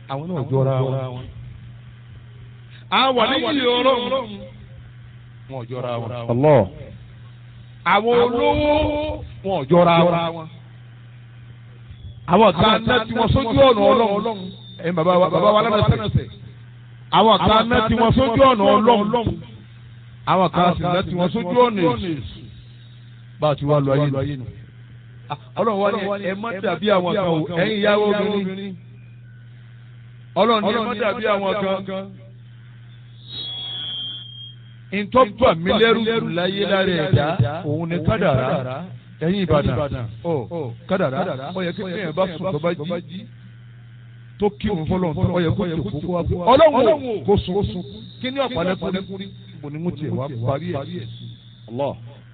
àwọn náà jọra wọn. àwọn níyì ọlọ́run wọn jọra wọn. Allah. àwọn olówó wọn jọra wọn. àwọn kan ná tí wọn sójú ọ̀nà ọlọ́run. ẹ̀yin bàbá wa bàbá wa lánàá sẹ̀. àwọn kan ná tí wọn sójú ọ̀nà ọlọ́run. àwọn kan sì ná tí wọn sójú ọ̀nà èṣù. bá a ti wá lọ ayé nù. ọlọ́run wa ni ẹ má dàbí àwọn kan o ẹ̀yin ìyàwó obìnrin. ọlọ́run ni ẹ má dàbí àwọn kan ntọ́gbà mi lẹ́rù láyé lára ẹ̀dá òun ni kádàrá ẹ̀yin ìbàdàn ọ kádàrá ó yẹ kékeré yẹn bá sùn tó bá jí tó kírun fọlọ́n tó ó yẹ kó tó kókó wá fún ọlọ́run kó sun kí ni ọ̀pọ̀lẹ́kùnrin bò ní mo tiẹ̀ wá parí ẹ̀ Allah.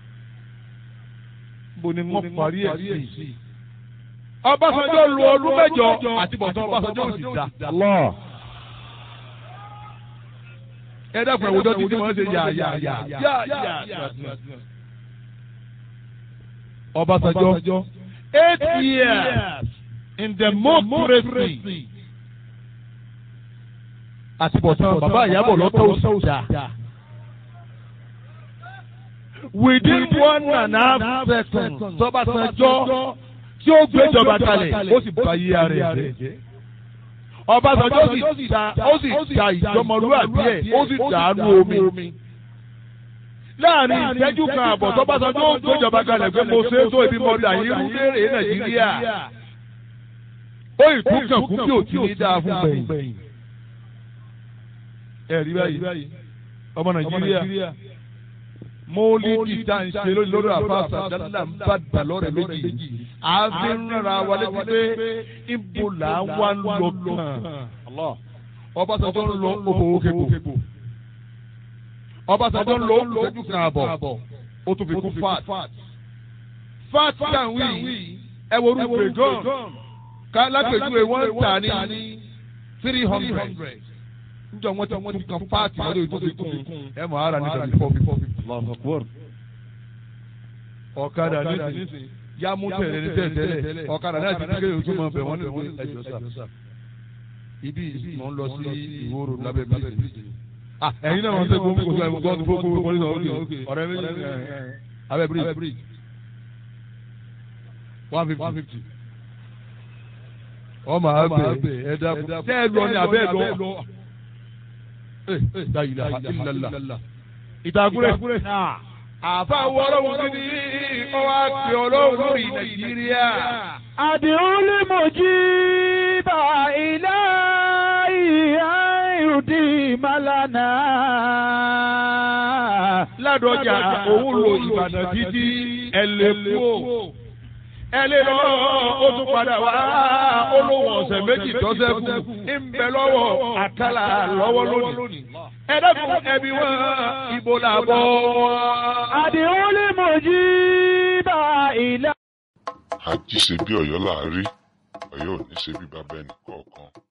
bò ní mo parí ẹ̀ sí. Ọbásanjọ́ lu ọdún mẹ́jọ àti bọ̀tán Ọbásanjọ́ ò sì dá. Allah. ẹ dẹ́kun ẹ̀wòjọ́ títí wọ́n ṣe yà yà yà yà yà. Ọbásanjọ́ eight years in democracy àti bọ̀tán bàbá ìyàbọ̀ lọ́tọ̀ òsà. within one and a half seconds tọ́básanjọ́ tí ó gbéjọba kalẹ̀ ó sì bá yí ara ẹ̀ jẹ́. Ọbásanjọ́ sì ta ó sì ta ìjọmọlúwàbí ẹ̀ ó sì dàánú omi. láàrin ìṣẹ́jú kan àbọ̀ tọ́básanjọ́ ó gbéjọba kalẹ̀ pé mo ṣe é tó ibi mọ́tà yìí rú léèrè Nàìjíríà. ó ìtúkàn kú bí òtí ní dáa fún gbẹ̀yìn. ẹ rí báyìí ọmọ Nàìjíríà mọ́lídì tá à ń ṣe lórí àfàṣà dáadáa ń bá dà lọ́rẹ̀ méjì. àfi ń rárá wa létí pé ibo là ń wá ń lọ kàn. Ọbásanjọ́ ń lọ òbòwò kébò. Ọbásanjọ́ ń lọ òkùnṣẹ́jú kan àbọ̀. ó tún fi kún fat. fat kan wí ẹ wo orúkọ ìgàn ká lápèjúwe wọ́n ń tà ní three hundred. njọ wọn ti tún kan fat lórí ètò ìkún ẹ mọ̀ ara ní tàbí four fifty Allahu Akbar. ọ̀kadà nísìnyí yá mú tẹ̀lé ní tẹ̀lé ọ̀kadà náà ti kékeré ojú mọ̀ bẹ̀ wọ́n ní ẹjọ́ sà. ibi mò ń lọ sí ìwòrò lábẹ́ bíríjì. ẹ̀yin náà wọ́n ṣe gbogbo gbogbo ẹ̀ gbogbo gbogbo gbogbo ní sọ̀rọ̀ ọ̀rẹ́ méjì abẹ́ bíríjì one fifty. ọmọ abẹ ẹ dákun tẹ́ ẹ lọ ní abẹ́ ẹ lọ. la ilaha illallah ìtàkùrẹ́. àfa wo ọlọ́run kí ni ó wá pè ọlọ́run lórí nàìjíríà. àdìrúlé mojí bá ilé ìhà ìrùdí màlánà. ládọjà òun lo ìbàdàn títí ẹ lè kú o. ẹ lè lọ ó tún padà wá olówó ọ̀sẹ̀ méjì tọ́sẹ̀kù ń bẹ lọ́wọ́ àkàlà lọ́wọ́ lónìí. ẹ dákun ẹbí wọn ibo là bọ̀ wọn. àdìrúlé mojí bá ilé. àjí ṣe bí Ọ̀yọ́ là á rí Ọ̀yọ́ ò ní ṣe bí bàbá ẹnì kọ̀ọ̀kan